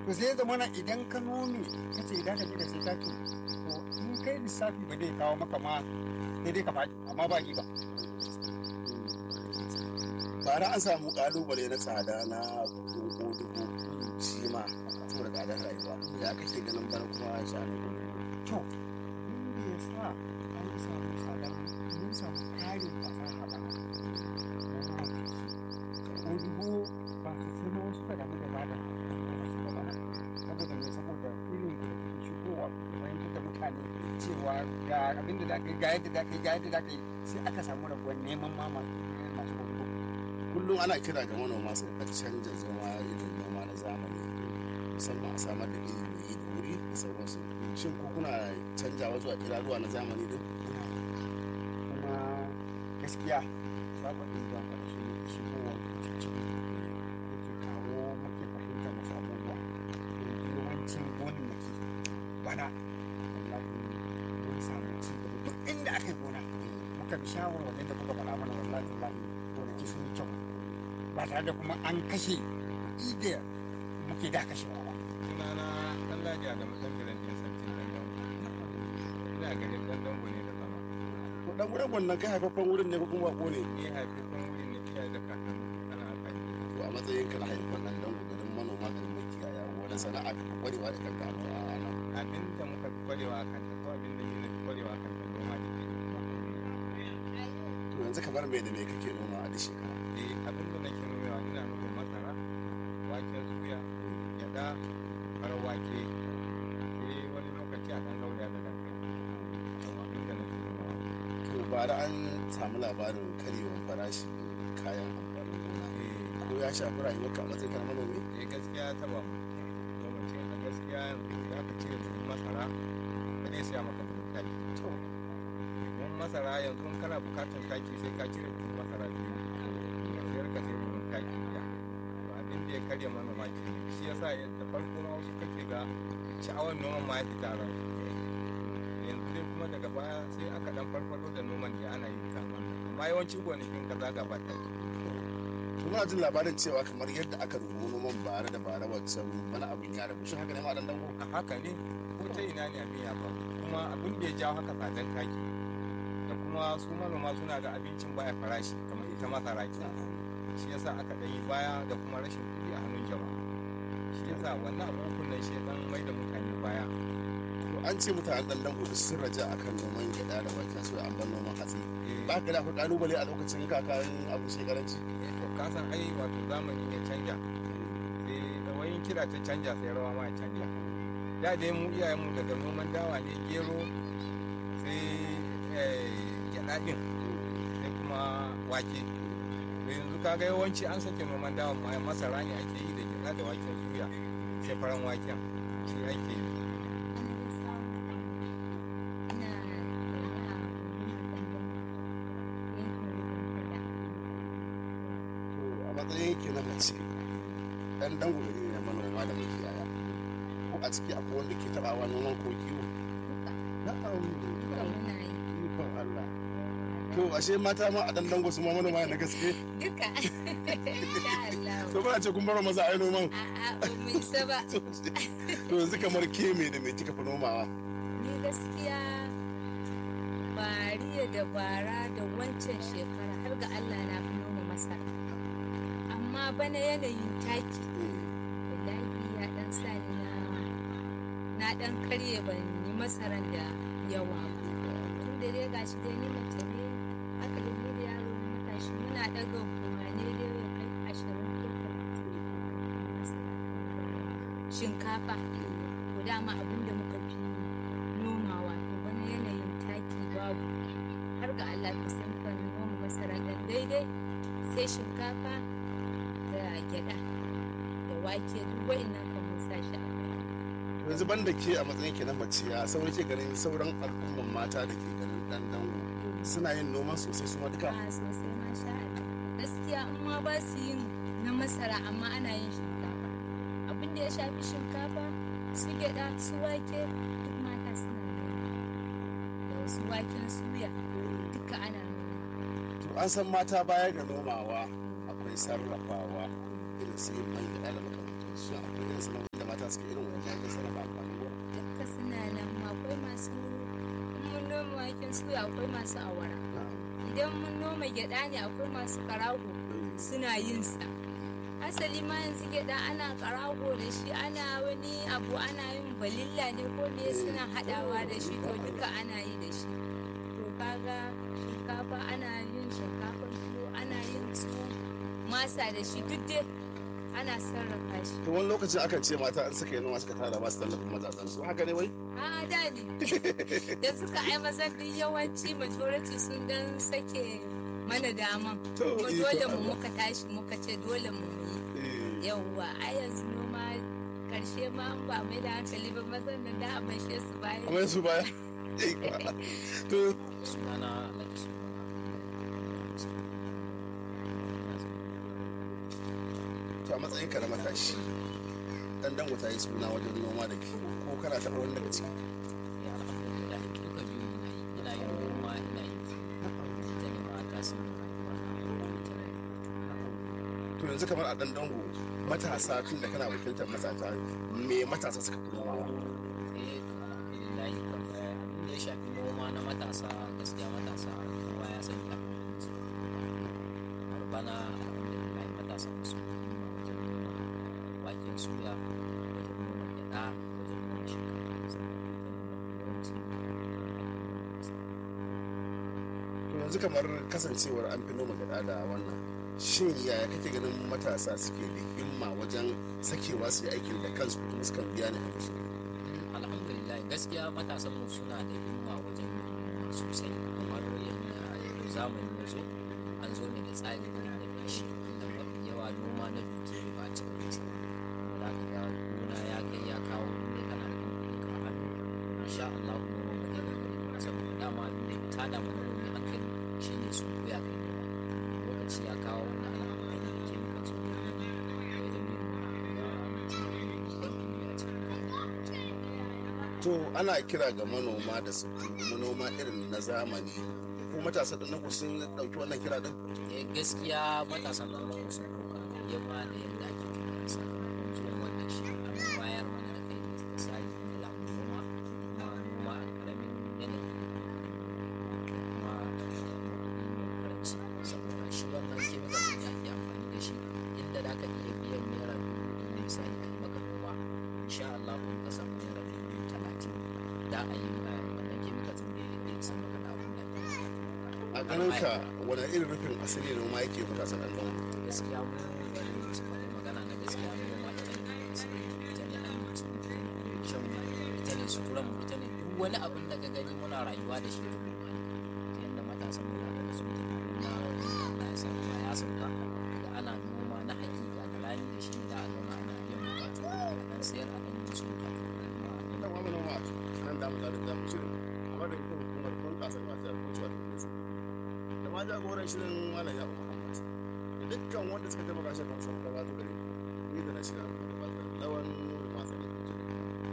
to sai zama na idan ka nome ka ce idan ka je ka sai taki to in kai lissafi ba zai kawo maka ma sai dai ka faɗi amma ba ba bara an samu kalubale na tsada na koko dubu shi ma saboda tsadar rayuwa ya kake ganin bana kuma sha'anin to inda ya sa an samu tsadar mun samu ƙarin fasaha ba ko dubu ba su sai ma wasu ka damu da ba da saboda mai saboda irin da ke shigowa fahimtar da mutane cewa ga abin da za ka yi ga yadda za ka yi ga yadda za ka yi sai aka samu rabuwar neman mama masu hudu kullum ana kira ga manoma su ka canja zama irin noma na zamani musamman a samar da ilimi da wuri da sauransu shin ko kuna canjawa zuwa kiraruwa na zamani din kuma gaskiya babu abin da ba shi shigowa cikin yake kawo muke fahimtar wasu abubuwa yawancin gonannaki bana wallahi mun samu ci gaba duk inda aka yi gona muka bi shawarwarin da kuka faɗa mana wallahi wallahi gonaki sun yi kyau ba tare da kuma an kashe kuɗi da muke da kashewa ba sunana Allah ya da mutan gidan ɗin sarkin dandan ina ganin dandan ne da zama to dan wurin wannan kai haifaffen wurin ne ko kuma bako ne ni haifafan wurin ne iyaye da kakanni ana amfani da to a matsayin ka na haifan dan dan garin manoma garin makiyaya wani sana'a ka kwarewa da kanka a nan abin da muka fi kwarewa a kanta ko abin da ni na fi kwarewa a kanta noma da ke to yanzu kamar me da me kake noma a duk shekara eh abin da nake nomewa ina nome masara waken suya gyaɗa farar wake sai wani lokaci a ɗan lauya da dankali yawa abin da nake nomewa to bara an samu labarin karyewar farashi kayan amfanin gona eh ko ya shafi rayuwar ka a matsayin ka na manomi eh gaskiya ta ba mu lokacin a gaskiya yanzu ya ka cire buhun masara ba zai siya maka buhun taki to buhun masara yanzu in kana bukatar taki sai ka cire buhun masara biyu ka sayar ka sai buhun taki biya to abin da ya karya manoma ke shi yasa da farko ma wasu kake ga sha'awar noman ma ya fita a ransu yanzu dai kuma daga baya sai aka dan farfado da noman da ana yi kan wannan amma yawanci gonakin ka zaga ba taki muna jin labarin cewa kamar yadda aka rubu noman bara da bara wancan wani abin ya rabu shi haka ne ma dan dango a haka ne ko ta ina ne abin ya faru kuma abin da ya jawo haka tsadar taki da kuma su manoma suna ga abincin baya farashi kamar ita masara ke shi yasa aka ɗan yi baya da kuma rashin kuɗi a hannun jama'a shi yasa wannan abubuwan nan shi ya dan mai da mutane baya to an ce mutanen dan dango duk sun raja akan noman gyaɗa da waken soya an bar noman hatsi Eh, ba ka da akwai kalubale a lokacin kakan abu shekaranci eh, to ka san ai wato zamani ya canja sai da wayin kira ta canja sai rawa ma ya canja da dai mu iyayenmu daga noman dawa ne gero sai eh, gyaɗa ɗin sai kuma wake da yanzu kaga yawanci an sake noman dawa ma masara ne ake yi da gyaɗa da waken suya sai faran waken shi ake yi to a matsayin ke na mace dan dango gari ne na manoma da makiyaya ko a ciki akwai wanda ke tabawa noman ko kiwo na'am ikon Allah to ashe mata ma a dan dango su ma manoma ne na gaske Duka. Insha Allah. to ba a ce kun bar maza a yi noman A'a ba mu isa ba. to yanzu kamar ke me da me kika fi nomawa Ni gaskiya bariya da bara da wancan shekara har ga Allah na fi noma masara. Amma bana yanayin taki wallahi ya dan sa ni na na dan karye ban yi masaran da yawa ba. Tun da dai gashi dai ni mace ne aka da ni da yaro na matashi muna daga buhane dai ya kai ashirin ko talatin masara. Shinkafa to dama abin da muka fi nomawa to wani yanayin taki babu har ga Allah ta san kan noma masara dan daidai sai shinkafa da gyada da wake duk wa'annan kan mun sa shi a kai. yanzu ban da ke a matsayin ke na mace ya sauran ke ganin sauran al'umman mata da ke ganin dan dango suna yin noman sosai su ma duka a sosai ma sha Allah gaskiya in ma ba su yin na masara amma ana yin shinkafa abin da ya shafi shinkafa su gyada su wake duk mata suna noma da wasu waken suya duka ana noma to an san mata baya ga nomawa akwai sarrafawa irin su yin man gyaɗa da makamantansu akwai irin sana'o'i da mata suke waken suya akwai masu awara idan mun noma gyada ne akwai masu karago suna yin sa asali ma yanzu gyada ana karago da shi ana wani abu ana yin balilla ne ko ne suna hadawa da shi to duka ana yi da shi to kaga shinkafa ana yin shinkafan tuwo ana yin tuwo masa da shi duk dai ana sarrafa shi to wani lokacin akan ce mata an suka yi noma suka tara ba su tallafin mazajen su haka ne wai a da ne da suka ai mazan duk yawanci majority sun dan sake mana daman To, kuma iko dole mu Allah. muka tashi muka ce dole mu yi yauwa a yanzu noma karshe ma an ba mai da hankali ba mazan da da a bashe su baya amma su baya to sunana alhaji to a matsayin ka na matashi dan dango ta yi suna wajen noma da kiwo ko kana taɓa wani daga ciki ya alhamdulillah duka biyu ina yi ina yin noma ina yin ita ne ma ta sun to yanzu kamar a dan dango matasa tun da kana wakiltar matasa me matasa suka fi nomawa eh to alhamdulillah kam eh, abin da ya shafi noma na matasa gaskiya matasa kowa ya sani a kamar bana alhamdulillah matasa su himma wajen noma waken suya wajen noma gyaɗa wajen noma shinkafa sannan ita ne mafi yawanci to yanzu kamar kasancewar an fi noma gada da wannan shin yaya kake ganin matasa suke da himma wajen sakewa su yi aikin da kansu kuma suka biya ne a musu alhamdulillah gaskiya matasan mu suna da himma wajen noma sosai kamar yadda yanzu zamani ya zo an zo ne da tsari irin da feshi inda mafi yawa noma na duke ba a cikin kasa za ka ga gona ya kai ya kawo inda kana da kuɗin ka a hannu insha Allah kuma ba zai gagare ba saboda dama abin da ta da mana wani hankali shine su koya kai noma lokaci ya kawo na ana amfani da kemikal su wajen yin noma ga mutum ya yi babban fili a cikin to ana kira ga manoma da su dubi manoma irin na zamani ko matasa da nan sun dauki wannan kira din eh gaskiya matasan nan ba su ɗauka yamma da yadda ake tunani sakamakon zuwan wannan shi an bayar mana da kai da tsari na lamu noma kuma noma a ƙaramin yanayi kuma kuɗi mai karanci saboda shi wannan chemical ɗin da ake amfani da shi inda da ka iya biyan naira dubu biyu misali a yi maka noma insha Allah in ka samu naira dubu talatin da a yi eh, wannan chemical ɗin da ya isa maka da abin da ake a ganin ka wani irin rufin asiri noma yake matasa dan dango gaskiya mu bari mu ci bari magana na gaskiya mu ma ita ne sai ita ne aminci mu ita ne shan mu ita ne suturan mu ita ne duk wani abin da ka gani muna rayuwa da shi tukun ma ta yadda matasan mu zaka ga sun tafi noma Allah ya sa ruwa ya sauka da ana noma na hakika da rani da shi da a zauna ana biyan bukatu a dan sayar a dan yi wasu bukatu kuma da ma manoma nan da mu da da mu shirin amma da kuma hukumar bunƙasa masu da kuma cewa da su da ma jagoran shirin malam ya Muhammad da dukkan wanda suka taimaka shi kan samu gabatar da ni da na shirin gabatar lawan